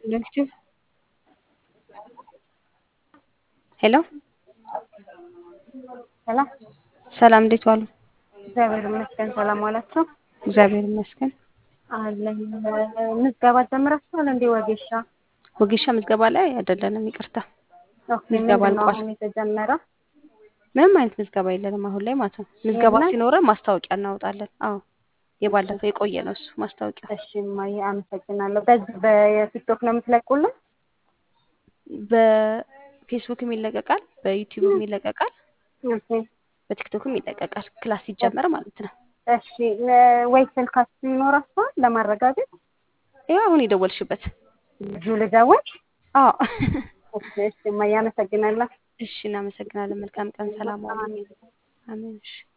ኔክስት ሄሎ ሰላም ሰላም፣ እንዴት ዋሉ? እግዚአብሔር ይመስገን። ሰላም ዋላችሁ? እግዚአብሔር ይመስገን። አለን ምዝገባ ጀምራችኋል እንዴ? ወጌሻ ወጌሻ ምዝገባ ላይ አይደለንም፣ ይቅርታ። ኦኬ። ምዝገባ ምንድን ነው አልቋል። አሁን የተጀመረው? ምንም አይነት ምዝገባ የለንም አሁን ላይ ማለት ነው። ምዝገባ የለም? ሲኖረን ማስታወቂያ እናወጣለን። አዎ የባለፈው የቆየ ነው እሱ ማስታወቂያ። እሺ እማዬ አመሰግናለሁ። በዚህ በቲክቶክ ነው የምትለቁልን? በፌስቡክም ይለቀቃል፣ በዩቲዩብም ይለቀቃል፣ ኦኬ። በቲክቶክም ይለቀቃል። ክላስ ሲጀመር ማለት ነው። እሺ ወይ ስልካችሁ ይኖራችኋል ለማረጋገጥ? ይኸው አሁን የደወልሽበት። ልጁ ልደውል? አዎ እሺ እሺ እማዬ አመሰግናለሁ። እሺ፣ እናመሰግናለን። መልካም ቀን። ሰላም ዋሉ። አሜን። አሜን። እሺ